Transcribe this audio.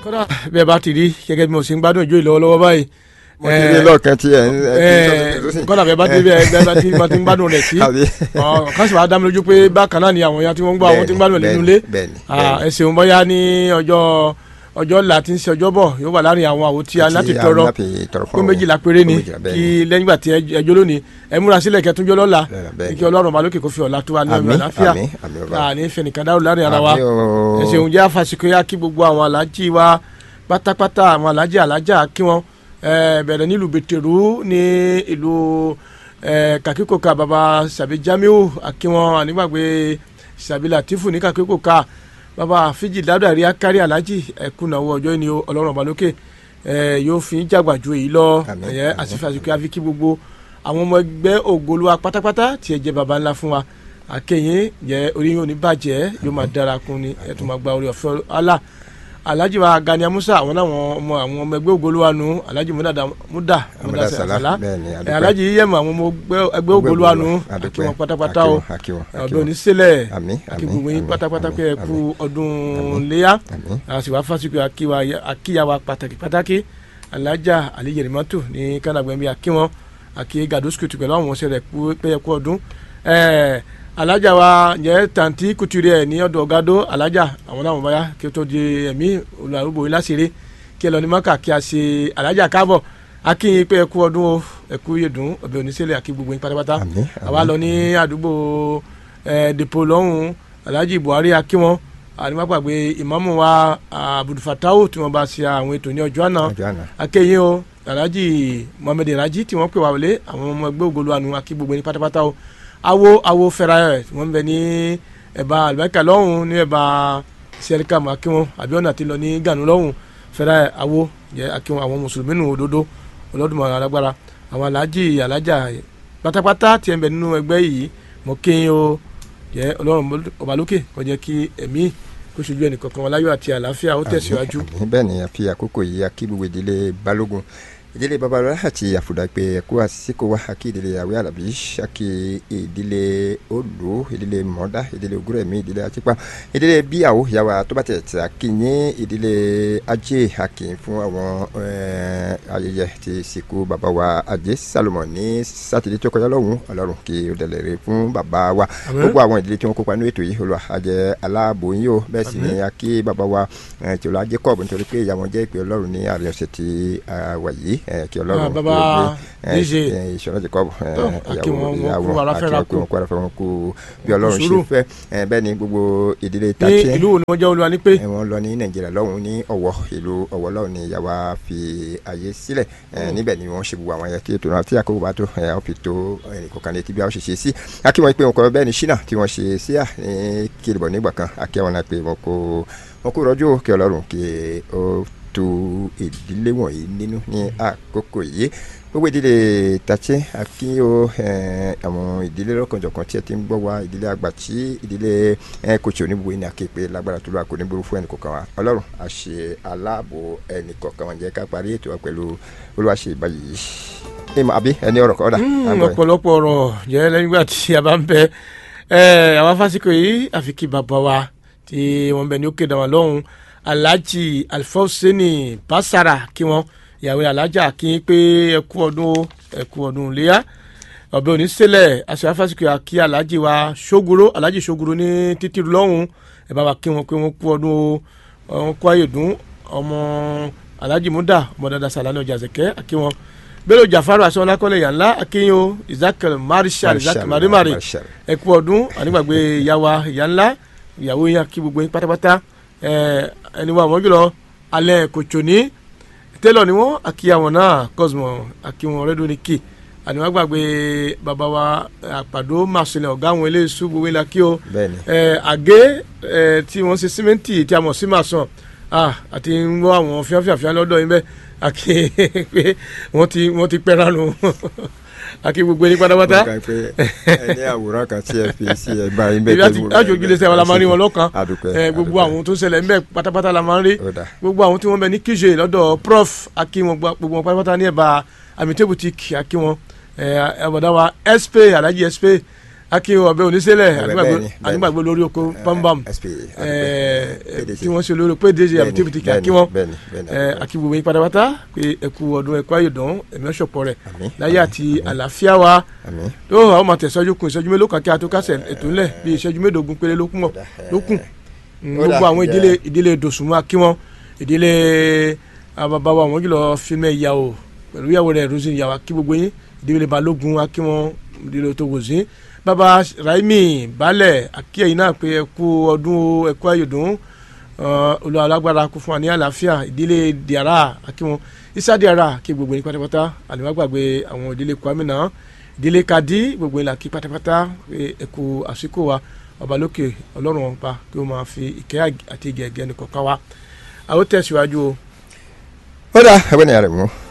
kódà bẹ́ẹ̀ bá ti rí gẹ́gẹ́ bí mo ṣe ń gbádùn ìjó ìlọ́wọ́lọ́wọ́ báyìí mo ti rí lọ́ọ̀kan tí ẹ ń kọ́nà bẹ́ẹ̀ bá ti rí bẹ́ẹ̀ bá ti bá ti ń gbádùn rẹ̀ sí kásì wàá dá mi lójú pé bákan náà ni àwọn èèyàn tí wọ́n ń gbọ́ àwọn tí ń gbádùn rẹ̀ nínú ilé ẹ ṣeun bóyá ní ọjọ́ ọjọ́ la ti ń ṣe ọjọ́ bọ̀ yóò wà láàrin àwọn àwo tí a láti tọrọ pé méjìlá péré ni kí lẹ́yìn ìgbà tí ẹjọ́ lónìí ẹ múra sílẹ̀ kẹtúnjọ́ lọ́la kí ọlọ́run ọba lókè kó fi ọ̀la tó wa ní ọmọ àlàáfíà ní fẹnìkan dáhùn láàrin ara wa ẹ ṣeun jẹ́ àfàsìkò yá kí gbogbo àwọn alájí wa pátápátá àwọn alájí alájà kí wọ́n bẹ̀rẹ̀ nílùú bẹ̀tẹ̀rù ní ìlú kàkíkòkà baba sàbí jamiu akínwọn ànígbàgbé sàbí latifu ní kàkíkòkà baba fíjì ládàrí akárí alájì ẹkúnnáwó ọjọ́ ìní ọlọ́run ọba lókè yóò fi jàgbà ju èyí lọ ẹ̀yẹ àsìfàsìkò àfi kí gbogbo àwọn ọmọ ẹgbẹ́ ògolúwa pátápátá tí ẹ jẹ́ baba ńlá fún wa akẹ́yìn jẹ́ orí yóò ní bàjẹ́ yóò máa dára kún ni ẹ̀ tó máa gba orí ọ̀fẹ́ Allah alhaji wa gani amusa àwọn náà ọmọ àwọn ọmọ ẹgbẹ́ ògolúwa nu alhaji muda muda muda sàlá alhaji yíyẹmọ àwọn ọmọ ẹgbẹ́ ògolúwa nu àti wọn pátápátá o ọdún onísẹlẹ àti gbogbo yín pátápátá pé ẹ kú ọdún léyà àti wàá fásitì akíyàwó pàtàkì pàtàkì alhaja aliyirimatu ní kanagbẹ̀mí akíwọn akí gadoskutu pẹ̀lú àwọn ọ̀sẹ̀ rẹ̀ pé ẹ kú ọdún alájà wa jẹ tanti kuturi ẹ ní ọ̀dọ̀ gado alájà àwọn náà wọn bá yá kí o tó di ẹmí olùdarúgbò yìí láṣìírí kí ẹ lọ ní maka kí a ṣe alájà káàbọ̀ akínyìn pé ẹkú ọdún o ẹkú yẹdùn ọbẹ oníṣẹlẹ àkí gbogbo yín pátápátá àwa lọ ní àdúgbò ẹ dèpò lọ́hùn alájì buhari akíwọn àníwágbàgbé ìmáàmù wa abudulfatau tí wọn bá ṣe àwọn ètò ní ọjọ́ àná akẹyìn o alájì muhammed raji tí wọn pè wá wọlé àwọn ọmọ ẹgbẹ́ ògolo àánú àkí gbogbo yín pátápátá o awo awo fẹ́ra ẹ̀ wọ́n bẹ ní ẹ̀bá àlùbáríkà lọ́hùn ní ẹ̀bá sẹ́ríkà mọ́ akínwó àbíọ́nà ti lọ ní gànú lọ́hùn fẹ́ra ẹ̀ awo jẹ́ akínwó àwọn mùsùlùmí nù òdodo ọlọ́dúnmọ̀ alágbára àwọn alájì alájà pátápátá tí ẹ̀ ń bẹ nínú ẹgbẹ́ yìí mọ́ kéyìn o jẹ́ ọlọ́run ọba lókè kó jẹ́ kí ẹ̀mí kó ṣojú ẹnì kankan wọn láyọ̀ àti àlàáfíà ó tẹ̀síwájú. bẹ́ẹ̀ ni a fi àkókò yìí a kí gbogbo ìdílé balógun ìdílé babalọla àti àfùdàpẹ ẹkọ àsìkò wa àkí ìdílé àwẹ àlàbí àkí ìdílé olú ìdílé mọdá ìdílé ogúnrẹmí ìdílé àtìpá ìdílé bíyàwó yàwá tó bá tẹ̀ tẹ̀ àkí ní ìdílé ajé àkí fún àwọn ayẹyẹ ti sìnkú bàbá wa ajé salomon ní sátidé tó kọjá lọ́hùn ọlọ́run kí o dẹ̀lẹ̀ rè fún bàbá wa gbogbo àwọn ìdílé tí wọ́n kópa ní ètò yìí olùwà àjẹ aláàbò yín o bẹ́ẹ̀ sì ni àkí bàbá wa tìlọ́ ajé kọ́ọ̀bù nítorí pé ìyá wọn jẹ́ ìpè ọlọ́run ní àrẹ ọ̀sẹ̀ tí wà yìí kí ọlọ́run bàbá díje ìṣọ̀rọ̀ ti kọ́ àkí wọn kú aláfẹ́ra kú wọn kú aláfẹ́ra wọn kú bí ọlọ́run ṣe fẹ́ bẹ́ẹ̀ ni gbogbo ìdílé ní tàtí ìlú wo ni wọ́n jẹ́ olúwa ní pé wọ́n lọ ní nàìjíríà lọ́hùn ní ọ̀wọ́ ìlú ọ̀wọ́ lọ́hùn ní yàwá fi àyè sílẹ̀ níbẹ̀ ni wọ́n ṣe gbogbo àwọn ayẹyẹ tó náà tí àkókò bá tó ọ̀ fi tó ẹnìkọ̀ọ̀kan létí bí a ṣe ṣe sí akí wọn pé wọn kọ bẹ́ẹ̀ ni ṣínà tí wọ́n ṣe sí à ní kìlìbọ̀ nígbà kan akí wọn náà pé wọn kò wọn kò rọ́jò kí ọlọ́run kí ó tó ìdílé wọ̀nyí nínú ní àkókò yìí gbogbo ìdílé tàchẹ́ àfi o àwọn ìdílé lọ́kànjọ̀kan tí ẹ ti ń gbọ́ wa ìdílé àgbà tí ìdílé kòtò onígbò yìí ní akéèpé lágbára tó lọ àkó nígboro fún ẹnì kọ̀ọ̀kan wa ọlọ́run àṣẹ aláàbò ẹnì kọ̀ọ̀kan wọn jẹ́ ká parí ètò wa pẹ̀lú olúwaṣe ìbáyìí ìmọ̀ àbí ẹni ọ̀rọ̀ kọ́dà. ọ̀pọ̀lọpọ̀ ọ̀rọ̀ jẹ́ lẹ́yìn ìgbà tí a bá ń bẹ àwọn fásikò yìí àfi kí bàbá wa tí wọ́n bẹ ní òkè dàwọn lọ́hùn alhaji alfawseni basara kí wọn ìyàwó alájà kí n pé ẹkú ọdún ẹkú ọdún léyà ọbẹ onísẹlẹ aṣọ afásitì àkí alhaji wa ṣogoro alhaji ṣogoro ní títí lọ́hùn ẹ bá wa kí wọn pé wọn kú ọdún wọn kú ayédùn ọmọ alhaji muda ọmọ dada salani ọjà zẹkẹ àkí wọn bello jafaru asọ́nàkọ́lẹ̀ yànlá akínyó isaac marshal isaac marimari ẹkú ọdún ànígbàgbé ìyàwó ìyànlá ìyàwó yẹn kí gbogbo yín pátápátá ẹni wa àwọn jùlọ alẹ́ kòtò ní tẹ́lọ̀ ni wọ́n àkíyàwó náà cosmo àkíwọn rẹ́díò ní kì àníwá gbàgbé bàbá wa àpàdó màsílẹ̀ ọ̀gá àwọn eléyìí gbogbo ilà kí o àgé tí wọ́n ṣe símẹ́ǹtì tí a mọ̀ sí màsán àti ń wọ́ àwọn fíafíàfíà lọ́dọ̀ yín bẹ́ẹ̀ àkí pé wọ́n ti wọ́n ti pẹ́ràn nù àkí gbogbo ẹni pátápátá. mo kà pé ẹni àwòrán kan tí ẹ fi sí ẹ bá yín bẹ́ẹ̀ tẹ́lẹ̀ láti ojú ilé sẹ́wọ́n la máa ń rí wọn lọ́kàn gbogbo àwọn tó ṣẹlẹ̀ ńbẹ pátápátá la máa ń rí gbogbo àwọn tí wọ́n bẹ ní kíjè lọ́dọ̀ prof àkí wọn gbogbo wọn pátápátá ní ẹ̀bà amite boutique àkí wọn ẹ̀bọ̀dá wa sp alhaji sp akin ọbẹ oníṣẹlẹ Ọbẹ̀ àdúgbàgbé bẹ́ẹ̀ ni, bẹ́ẹ̀ ni. àdúgbàgbé lórí oko pambam SP, ẹ, PDC. tí wọ́n ṣe olórí pé dèjì àbí tíbi tìkì àkí wọn bẹ́ẹ̀ni bẹ́ẹ̀ni ẹ, àkí gbogbo yín pátápátá pé ẹkú ọdún ẹkú ayọ̀dán ẹ̀mí ọ̀ṣọ̀pọ̀ rẹ̀ Àmín, láyé àti àlàáfíà wa àmín. tó àwọn máa tẹ̀síwájú kun ìṣẹ́jú mélòó kan kí a tó kásẹ̀ ètò ńlẹ̀ bí ìṣẹ́jú mélòógún péré ló kún mọ̀ ló kùn Mm, Ó dà, gbogbo àwọn jẹ́- ìdílé ìdílé dòsùnmọ́ akí wọn ìdílé àbàbàwà wọn jùlọ fílmẹ̀ ìyàwó pẹ̀lú ìyàwó rẹ̀ rosin ìyàwó akí gbogbo yín ìdílé balógun akí wọn ìdílé tó wòsín bàbá raimi balẹ̀ akí ẹ̀yin náà pé ẹkú ọdún o, ẹkú ayọ̀dún olú alágbára kú fún wa ní àlàáfíà ìdílé diara akí wọn isa diara kí gbogbo yín pátápátá àlùmọ́ gbàgbé àwọn ìdílé kwami náà ìdílé kadi gbogbo yín là kí pátápátá pé ẹkú àsìkò wa ọba lókè ọlọ́run ọba kí ó máa fi ìkẹ́ àti ìgẹ̀gẹ́ nìkan ká wa àwọn tẹ̀síwájú o. ó dà ẹgbẹ́ ni àrẹ̀mú